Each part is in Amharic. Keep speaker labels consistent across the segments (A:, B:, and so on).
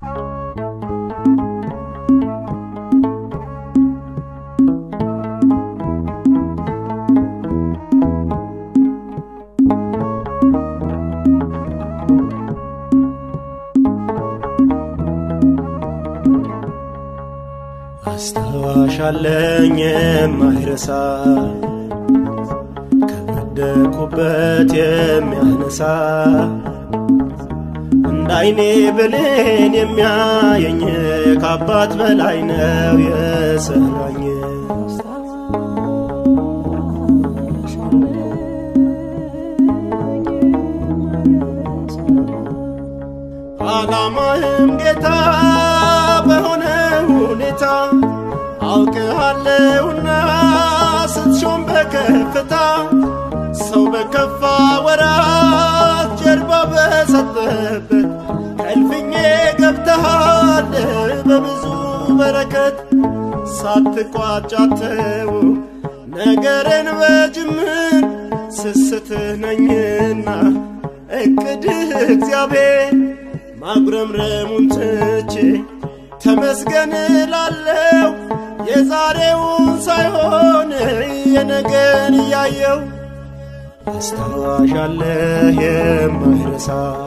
A: አስታዋሽ አለኝ የማይረሳ ከወደኩበት የሚያነሳ እንደ አይኔ ብሌን የሚያየኝ ከአባት በላይ ነው የሰራኝ። ዓላማህም ጌታ በሆነ ሁኔታ አውቅሃለሁና ስትሾም በከፍታ ሰው በከፋ ወራት ጀርባ በሰጠበት ከእልፍኜ ገብተሃል በብዙ በረከት ሳትቋጫተው ነገርን በጅምር ስስትህ ነኝና እቅድህ እግዚአብሔር ማጉረምረሙን ትቼ ተመስገን ላለው የዛሬውን ሳይሆን የነገን እያየው አስታዋሽ አለህ የማይረሳ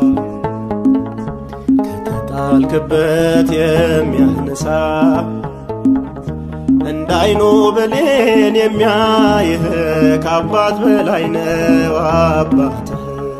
A: ከተጣልክበት የሚያነሳ እንደ አይኑ ብሌን የሚያይህ ከአባት በላይ ነው አባትህ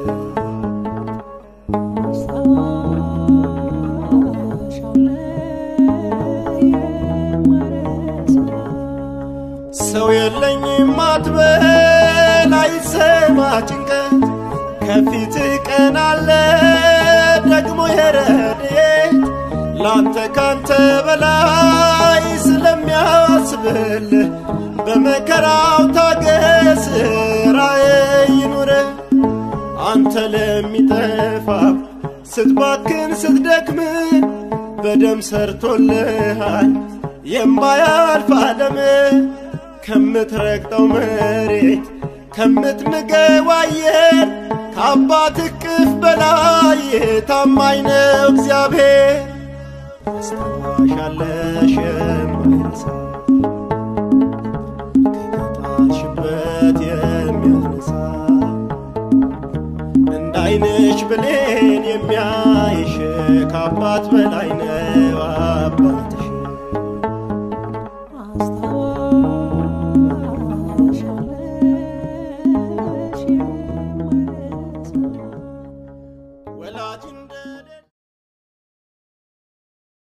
A: ሰው የለኝም አትበል አይሰማ ጭንቀት ከፊትህ ቀን አለ ደግሞ የረድኤት ላንተ ካንተ በላይ ስለሚያስብልህ በመከራው ታገስ ራእይ ይኑርህ አንተ ለሚጠፋ ስትባክን ስትደክም በደም ሰርቶልሃል የማያልፍ ዓለም ከምትረግጠው መሬት ከምትምገው አየር ከአባት እቅፍ በላይ ታማኝ ነው እግዚአብሔር። አስታዋሽ አለሽ የማይረሳ ከተጣልሽበት የሚያነሳ እንደ አይንሽ ብሌን የሚያይሽ ከአባት በላይ ነው አባት